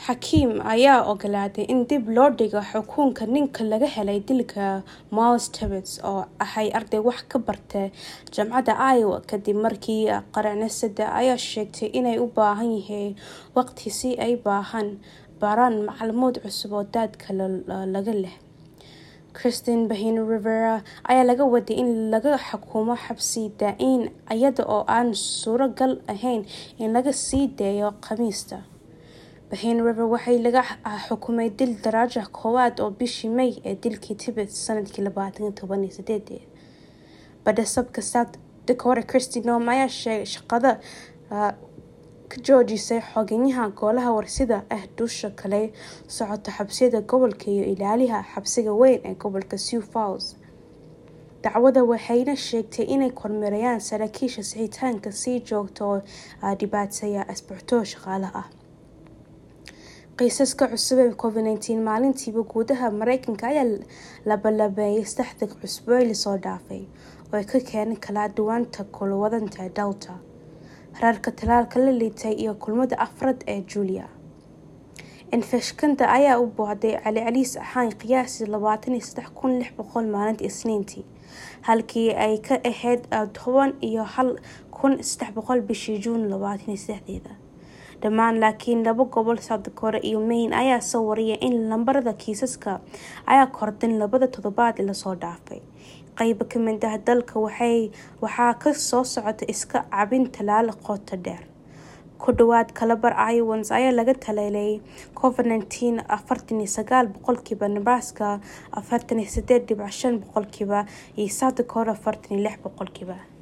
xakiim ayaa ogolaaday in dib loo dhigo xukunka ninka laga helay dilka miles tibets oo ahay arday wax ka barta jaamacadda iowa kadib markii qaranasada ayaa sheegtay inay u baahan yihiin waqti si ay baahan baaraan macluumaad cusub oo daadka laga leh christine bahin rivera ayaa laga waday in laga xukumo xabsi daa-in iyada oo aan suuragal ahayn in laga sii daayo khamiista bahin river waxay laga xukumay dil daraaja koowaad oo bishii may ee dilkii tibet sanadkii labaatan toban iyo sideed badhasabka south dakota christy nom ayaa sheegay shaqada ka joojisay xogeyaha golaha warsida ah dusha kale socota xabsiyada gobolka iyo ilaaliha xabsiga weyn ee gobolka sew falls dacwada waxayna sheegtay inay kormeerayaan saraakiisha sixitaanka sii joogta oo dhibaateeya asbuuctoo shaqaalaha ah qiisaska cusub ee covid nteen maalintiiba guudaha mareykanka ayaa labalabeeyay saddexda cusbo lasoo dhaafay oo ay ka keeneen kala duwanta kulwadanta delta reerka talaalka la liitay iyo kulmada afraad ee julia infeshkanta ayaa u boohday celiceliis ahaan qiyaasii labaatan iyo saddex kun lix boqol maalinta isniintii halkii ay ka ahayd toban iyo hal kun saddex boqol bishii juun labaatan iyo saddexdeeda dhammaan laakiin laba gobol south dakota iyo maine ayaa soo wariyay in lambarada kiisaska ayaa kordhan labada toddobaad lasoo dhaafay qeybo kamid ah dalka waxaa ka soo socota iska cabin talaal qoto dheer ku dhawaad kalabar iowans ayaa laga talaalay covid nteen afartan iyo sagaal boqolkiiba nebraska afartan iyo sideed dhibic shan boqolkiiba iyo south dakota afartan iyo lix boqolkiiba